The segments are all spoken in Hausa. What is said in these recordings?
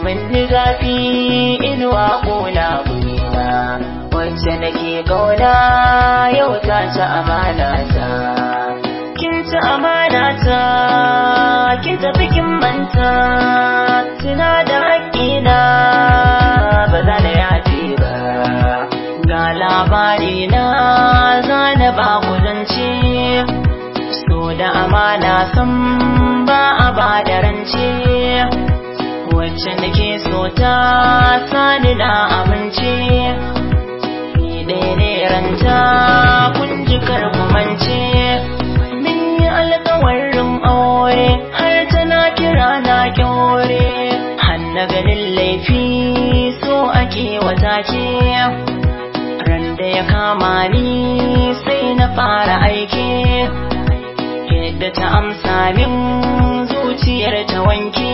min ni zafi inuwa ƙona gurina wacce nake ƙauna yau ta ci amana ta kin ci amana ta kin tafi kin manta tuna da haƙƙina ba za na yafe ba ga labari na zana ba ku zance so da amana san ba a ba da rance wacce nake so ta sani na amince ni ɗaya ne ranta kun ji karkumance min yi alkawarin aure har tana kira na kyaure hanna ganin laifi so ake wata ke ran da ya kama ni sai na fara aiki yadda ta amsa min zuciyar ta wanke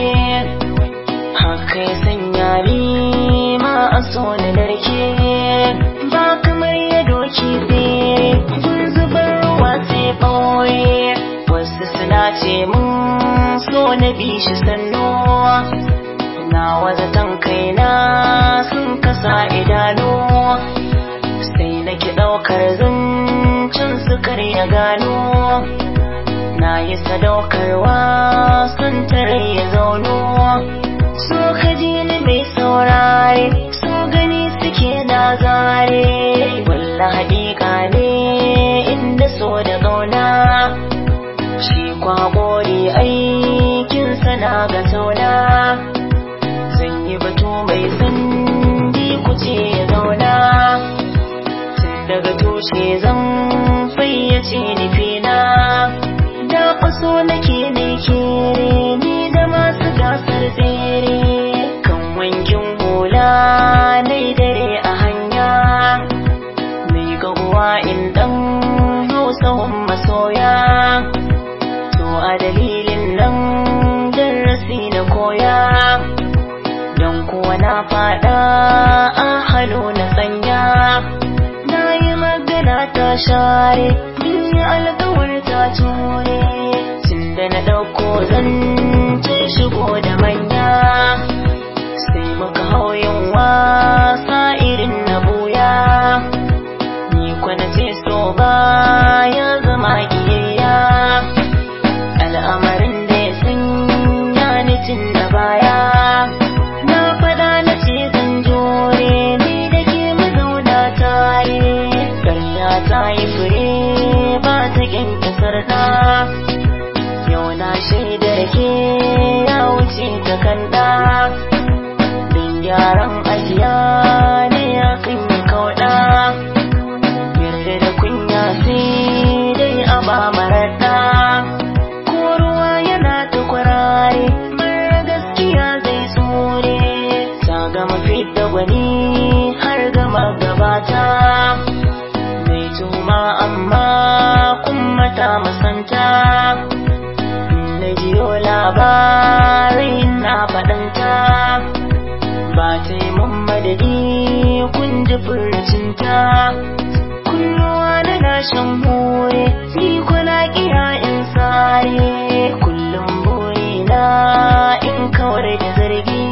haka ya sanya ni ma a so na narke ba kamar ya doki tsere gun zubar ruwa sai ɓoye wasu suna ce mun so na bi shi sannu na wazatan kaina sun kasa idanu sai nake ɗaukar zancen su ya gano na yi sadaukarwa sun tare ya zauno so ka ji ni mai saurare so gani suke na zare walla haƙiƙa ne inda so da ƙauna shi kwaƙori aikin sana ga tauna zan yi batu mai sandi kuce ya zauna tun daga tushe zan fayyace nufina da faso nake ne kere ni da masu gasar tsere kan wankin hula nai dare a hanya mai gaguwa in dan hausahun masoya to a dalilin nan darasi na koya don kuwa na fada a halo na sanya na yi magana ta share min yi alkawar ta ture tunda na ɗauko zance shigo da manya sai muka hau yin wasa irin na buya ni kwana ce so ba ya zama kiyayya al'amarin da ya sanya ni tun da baya na faɗa na ce zan jure ni da ke mazauna tare ƙarya ta yi fure ba ta kyankyasar da yau na shaidar ke ya wuce ta kanda don gyaran ajiya ne ya kan yi kauɗa yarda da kunya sai dai a ba maraɗa ko ruwa yana ta kwarare mara gaskiya zai tsore ta gama fidda gwani har gama gabata mai tuma amma kuma ta masanta na jiyo labarai na faɗanta ba ta yi mun madadi kun ji furcinta kunnuwa na nashin more ni kuna kira in sare kullum burina in kawar da zargi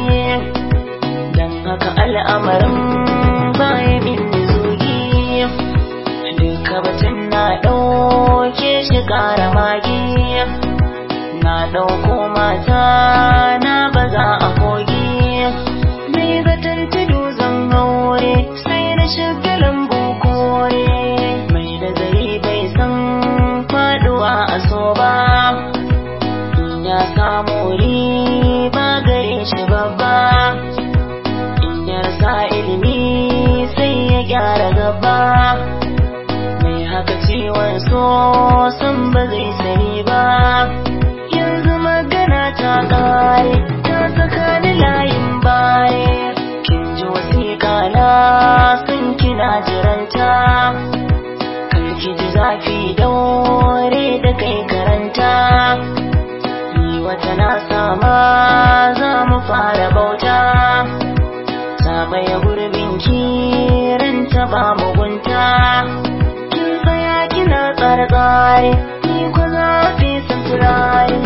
don haka al'amarin baya min zugi duka batun na ɗauke shi ƙara magi na ɗauko mata na baza a kogi mai zaton tudu zan haure sai na shiga lambu kore mai nazari bai san faduwa a so ba in ya samu riba gare shi babba in ya rasa ilimi sai ya gyara gaba mai haka ciwon so san ba zai sani ba yanzu magana ta kare ta saka ni layin baye kin ji wasiƙa na sun kina jiranta kar ki ji zafi daure da kai karanta ni wata na sama za mu fara bauta ta maye gurbin kiran ta ba mugunta kin tsaya kina tsare-tsare ni ko zafi sun turare